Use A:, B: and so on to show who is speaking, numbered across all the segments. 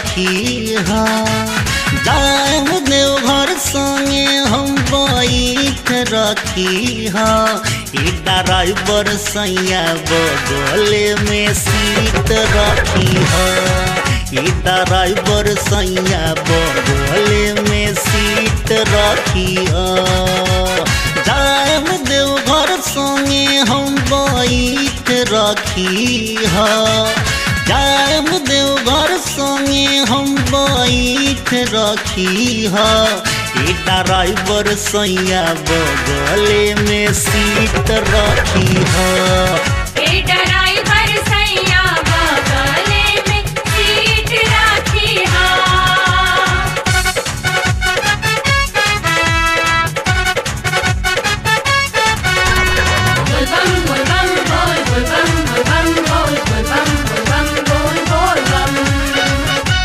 A: रखी हा जाम देवघर संगे हम बैठ रखी हा ई ड्राइवर सैया बगले में सीट रखी हा ई ड्राइवर सैया बगले में सीट रखी हा जाम देवघर संगे हम बैठ रखी हा जाम देवघर संगे हम बैठ रखी हा ई ड्राइवर सैया बगले में सीट रखी हा
B: ए ड्राइवर सैया बगले में सीट राखी हा बोल बम बोल बम बोल बोल बम बोल बम बोल बोल बम बोल बम बोल बोल बम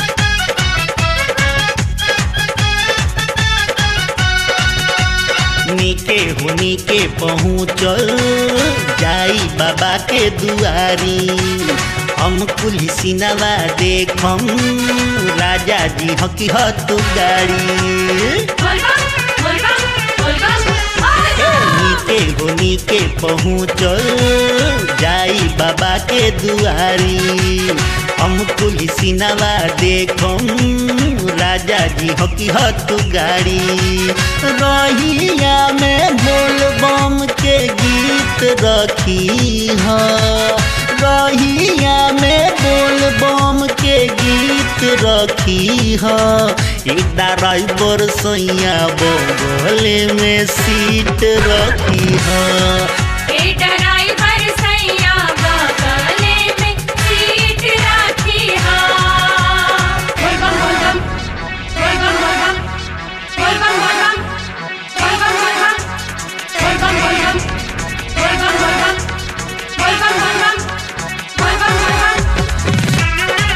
A: नीके हो नीके पहुँचल जाई बाबा के दुआरी हम कुली सिनवा देखम राजा जी हकी हत गाड़ी
B: बोल बम बोल बम बोल बम बोल बम
A: नीके हो नीके पहुँचल जाई बाबा के दुआरी हम कुली सिनवा देखम राजा जी हकी हत गाड़ी रहिया में बोल बम के गीत रखी हा रहिया में बोल बम के गीत रखी हा ई ड्राइवर सैया बगले में सीट रखी हा
B: ए ड्राइवर सैया बगले में सीट राखी हा बोल बम बोल बम बोल बम बोल बम बोल बम बोल बम बोल बम बोल बम बोल बम बोल बम बोल बम बोल बम बोल बम बोल बम बोल बम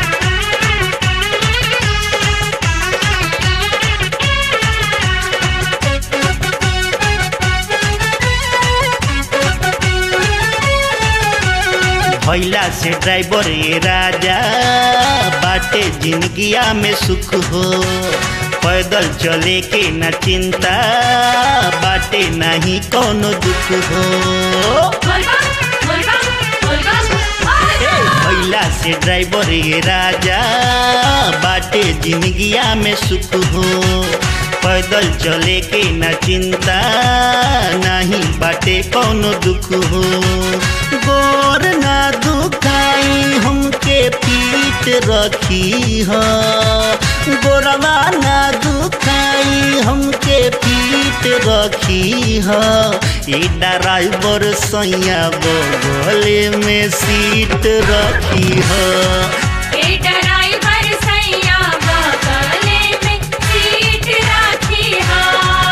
A: भैला से ड्राइवर ये राजा बाटे जिंदगिया में सुख हो पैदल चले के न चिंता बाटे नहीं कोनो दुख हो
B: बोल बम बोल बम बोल बम बोल बम
A: भैला से ड्राइवर ये राजा बाटे जिंदगिया में सुख हो पैदल चले के न चिंता नहीं बाटे कोनो दुख हो गोर ना दुखाई हमके पीट रखी हा गोरवा ना दुखाई हमके पीट रखी हा ई ड्राइवर सैया बगले में सीट रखी हा
B: ए ड्राइवर सैया बगले में सीट राखी हा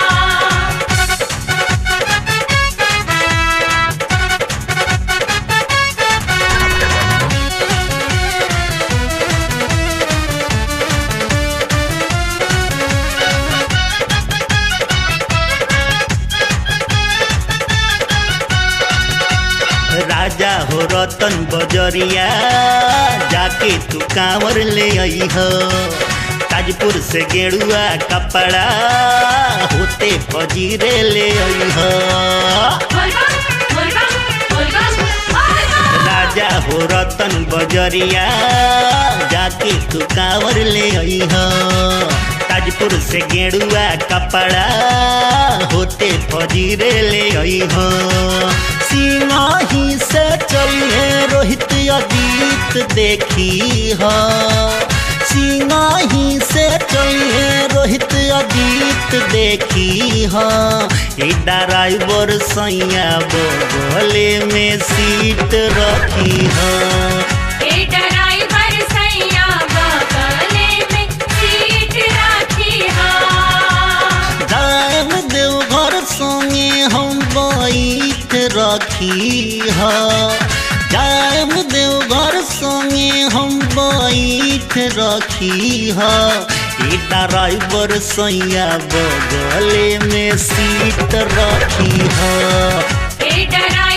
A: राजा हो रतन बजरिया जाके तू कांवर ले आई हो ताजपुर से गेरुआ कपड़ा होते फजीरे ले आई हो
B: बोल बम बोल बम बोल बम बोल बम
A: राजा हो रतन बजरिया जाके तू कांवर ले आई हो ताजपुर से गेरुआ कपड़ा होते फजीरे ले आई हो सिंगाही से चलिए रोहित अजीत देखी हो सिंगाही से चलिए रोहित अजीत देखी हो ई ड्राइवर सैया बगले में सीट रखी हो
B: ए ड्राइवर सैया बगले में सीट राखी हा
A: जाम देवघर संगे हम बैठ रखी हा जाम देवघर संगे हम बैठ रखी हा ई ड्राइवर सैया बगले में सीट रखी हा
B: ए ड्राइवर